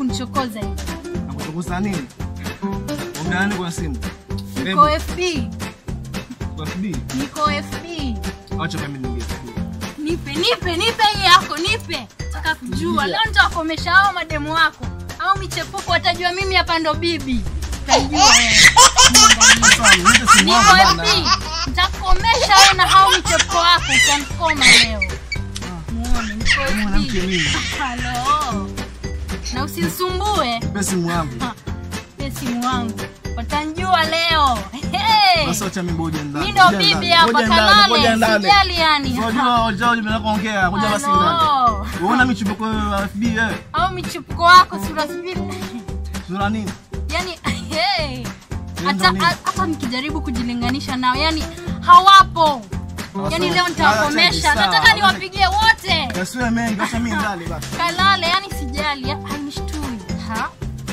kunichokoza hivi? Nakutukuza nini? Ongea nini kwa simu? Niko FB, Kwa FB. niko FB. Acha mimi niingie FB. Nipe, nipe, nipe hii yako, nipe. Nataka kujua leo nitawakomesha hao mademu wako au michepuko, watajua mimi hapa ndo bibi. Utajua wewe. Sasa niite simu Niko yangu FB, bana. nitakukomesha wewe na hao michepuko wako, utanikoma leo. Muone, niko Mwanamke FB. mimi. Halo. Na usinisumbue. Nipe simu yangu. Pe simu wangu. Watanjua leo. Hey. Sasa acha mimi ngoja ndani. Mimi ndo Ngoja bibi ndani. hapa Ngoja ndani, ngoja kalale. ndani. Sijali yani. Unajua unajua unataka kuongea, ngoja basi ndani. Halo. Unaona michubuko ya FB eh? Au michupuko wako sura sivile. Sura nini? yani hey. Ndio hata nini? hata nikijaribu kujilinganisha nao yani hawapo yani leo nitawakomesha nataka niwapigie wote Yasiwe mengi, acha mimi ndani basi. kalale yani sijali ya- hainishtui ha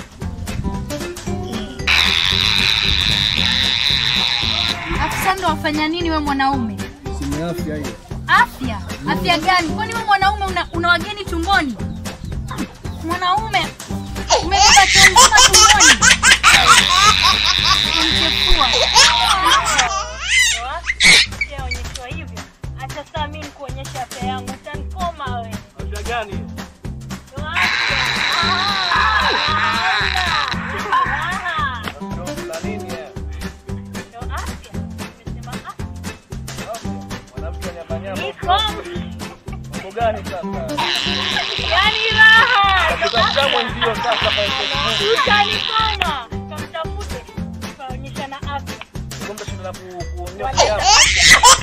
afisa ndo wafanya nini we mwanaume Simu ya afya hiyo. afya afya gani kwani we mwanaume una, una wageni tumboni mwanaume umebeba chunguma tumboni Unamchefua. Sijaonyeshwa hivyo. Hata saa mimi nikuonyesha afya yangu, utanikoma wewe. Afya gani? Sura nini eh? Mwanamke nyama nyama. Mambo gani sasa? Yani raha. Tutafuta mwenzio sasa kwa Facebook. Utanikoma. Kamtafute. Tutaonyeshana afya. Kumbe shida la ku- kuonyesha hapa.